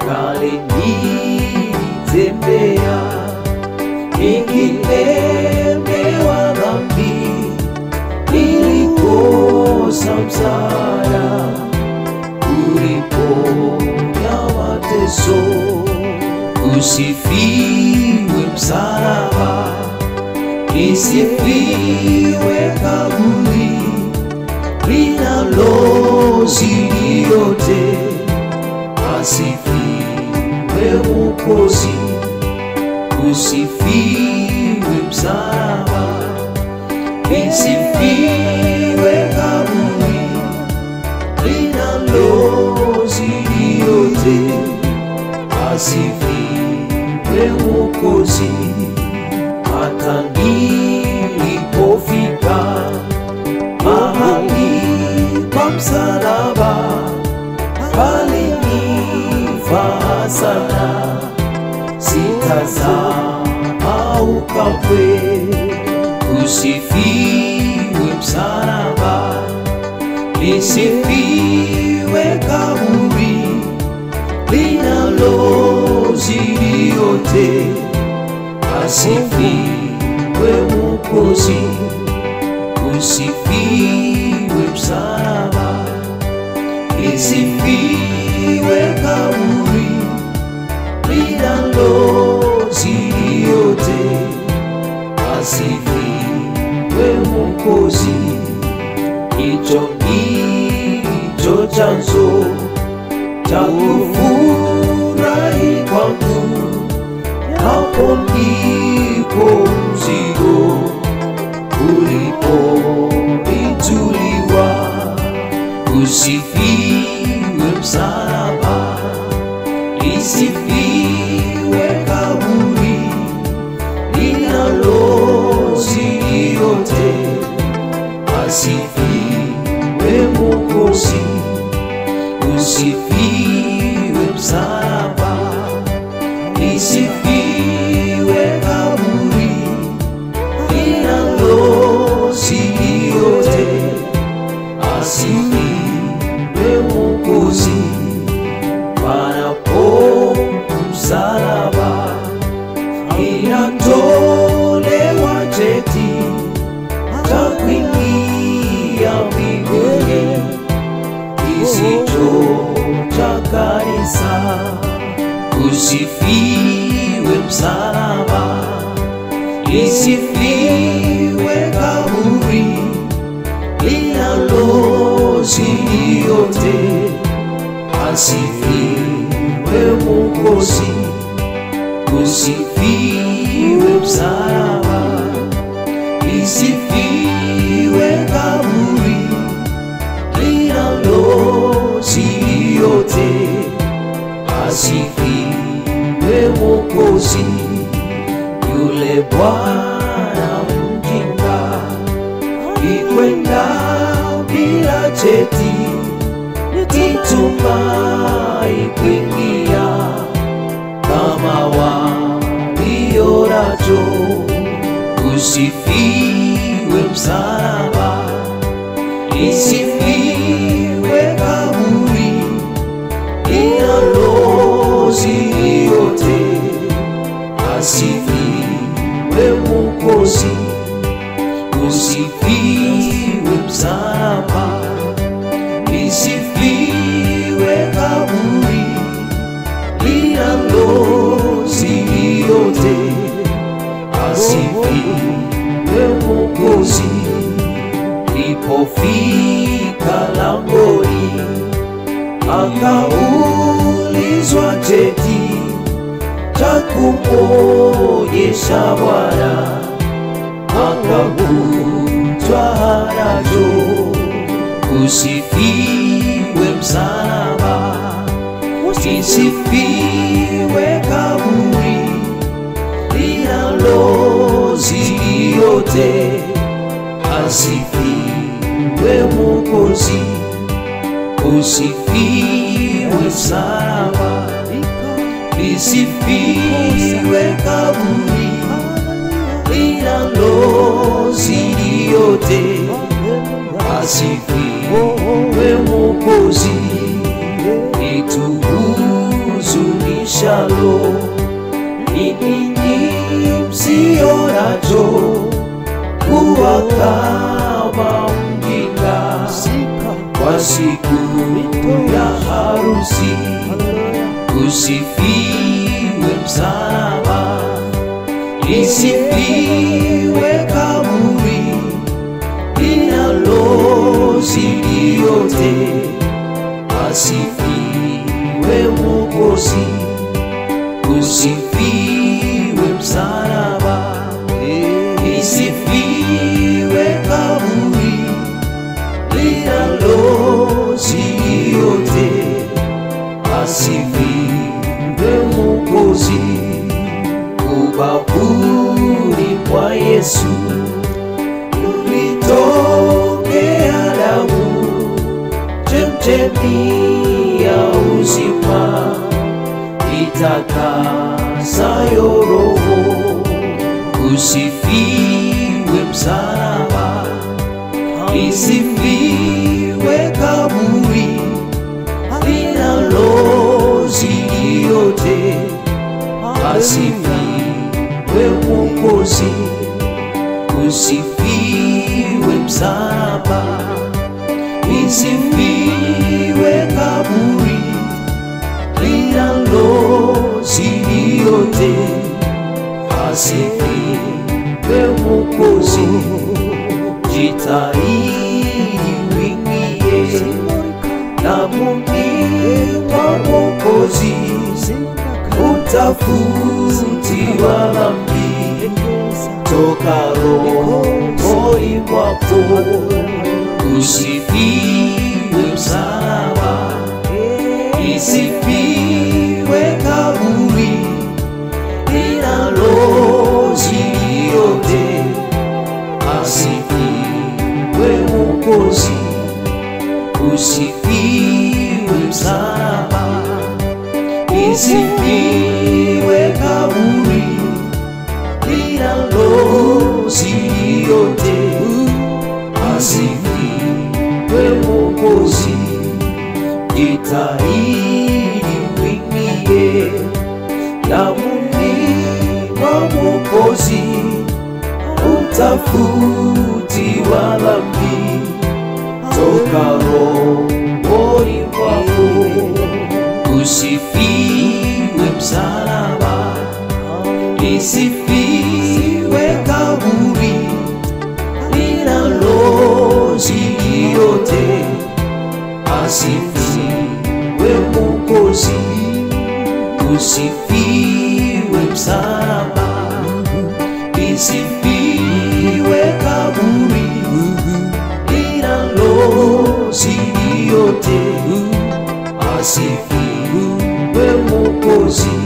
kale nilitembea nikilemewa dhambi, nilikosa msaada, uliponya mateso. Usifiwe msalaba, isifiwe kaburi linalozidi yote, asifiwe Mwokozi, usifiwe msalaba, isifiwe kaburi linalozidi yote, asifiwe Mwokozi, hata nilipofika mahali pa msalaba palinifaa sana, sitasahau kamwe. Usifiwe msalaba, lisifiwe kaburi linalozidi yote, asifiwe Mwokozi usifiwe msalaba, isifiwe kaburi linalozidi yote, asifiwe Mwokozi. Hicho ndicho chanzo cha kufurahi kwangu, hapo ndipo mzigo ulipoituliwa. Usifiwe msalaba, isifiwe kaburi linalozidi yote, asifiwe Mwokozi. Usifiwe msalaba, isifiwe kaburi linalozidi yote, asifiwe Mwokozi. Panapo msalaba inatolewa cheti cha kuingia mbinguni kisicho cha kanisa. Usifiwe msalaba, isifiwe kaburi linalozidi yote, asifiwe Mwokozi. Usifiwe msalaba, isifiwe kaburi linalozidi yote, asifiwe Mwokozi. Yule bwana mjinga ikwenda bila cheti, nitumai kuingia kama walionacho. Usifiwe msalaba, isifiwe kaburi linalozidi yote, asifiwe Mwokozi. Usifiwe msalaba, isifiwe kaburi linalozidi yote, asifiwe Mwokozi. Ilipofika langoni, akaulizwa cheti cha kumwonyesha Bwana, akakutwa hanacho. Usifiwe msalaba, isifiwe kaburi linalozidi yote, asifiwe Mwokozi. Usifiwe msalaba, lisifiwe kaburi linalozidi yote, asifiwe Mwokozi. Ituhuzuni linalo ni ninyi msio nacho kuwa kama mjinga kwa siku ya harusi usifiwe msalaba lisifiwe kaburi linalozidi yote asifiwe Mwokozi, usifiwe msalaba, isifiwe kaburi linalozidi yote, asifiwe Mwokozi, ubavuni mwa Yesu ulitokea damu chemchemi ya uzima itakasayo roho. Usifiwe msalaba, isifiwe kaburi linalozidi yote, asifiwe Mwokozi, usifiwe msalaba isifiwe kaburi linalozidi yote, asifiwe Mwokozi, jitahidi wingie damuni mwa Mwokozi, utafutiwa dhambi toka rohoni mwako usifiwe msalaba, isifiwe kaburi linalozidi yote, asifiwe Mwokozi, usifiwe msalaba, isifiwe kaburi linalozidi yote asifiwe Mwokozi, jitahidi wingie damuni mwa Mwokozi, utafutiwa dhambi toka rohoni mwako, usifiwe msalaba, isifiwe kaburi linalozidi yote, asifiwe Mwokozi, usifiwe msalaba, isifiwe kaburi linalozidi yote, asifiwe Mwokozi,